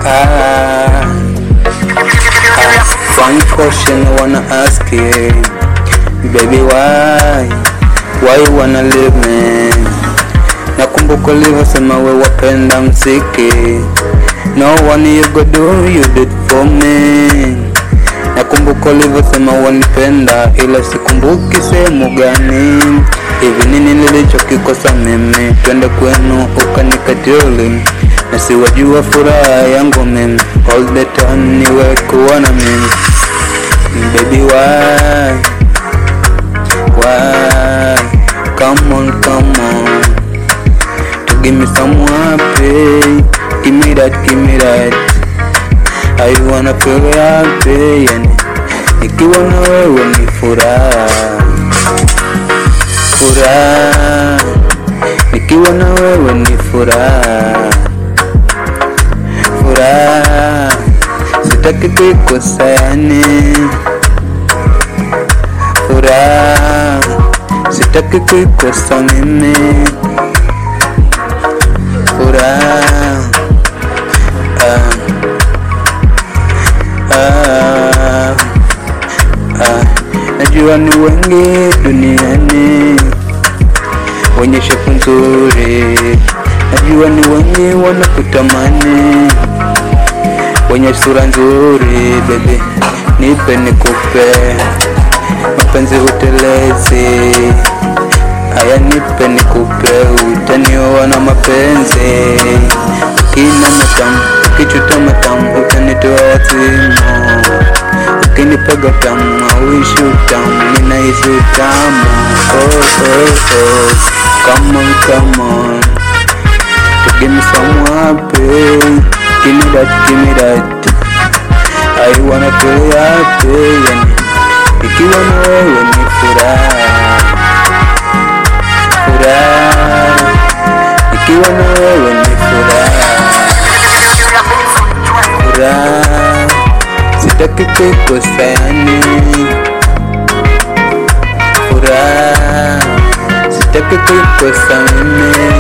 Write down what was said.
Ah, ah, one question I wanna ask you, baby, why, why you wanna leave me? Nakumbuka ulivyosema we wapenda mziki, no one you go do you did for me. Nakumbuka ulivyosema wanipenda, ila sikumbuki sehemu gani. Hivi nini nilichokikosa mimi? Twende kwenu ukanikatili, na siwajua furaha yangu mimi, all the time niwe kuona mimi. Baby why, why, come on, come on to give me some happy, give me that, give me that I wanna feel happy yani nikiwa na wewe ni furaha furaha nikiwa na wewe ni furaha furaha sitaki kuikosa yani furaha sitaki kuikosa mimi furaha ah. Ah, ah, najua ni wengi duniani wenye shepu nzuri, najua ni wengi wanakutamani wenye sura nzuri. Baby, nipe nikupe, mapenzi utelezi. Haya, nipe nikupe, utanioa na mapenzi kina matamu, ukichuta matamu, utanitoa wazimu. Ukinipiga tamu, auishi utamu, ninahisi utamu. Oh, oh, oh. Come on, come on. To give me some happy. Give me that, give me that. I wanna feel happy. Yani, ikiwa na wewe ni furaha. Furaha. Ikiwa na wewe ni furaha. Furaha. Sitaki kuikosa yani. Furaha. Sitaki kuikosa mimi.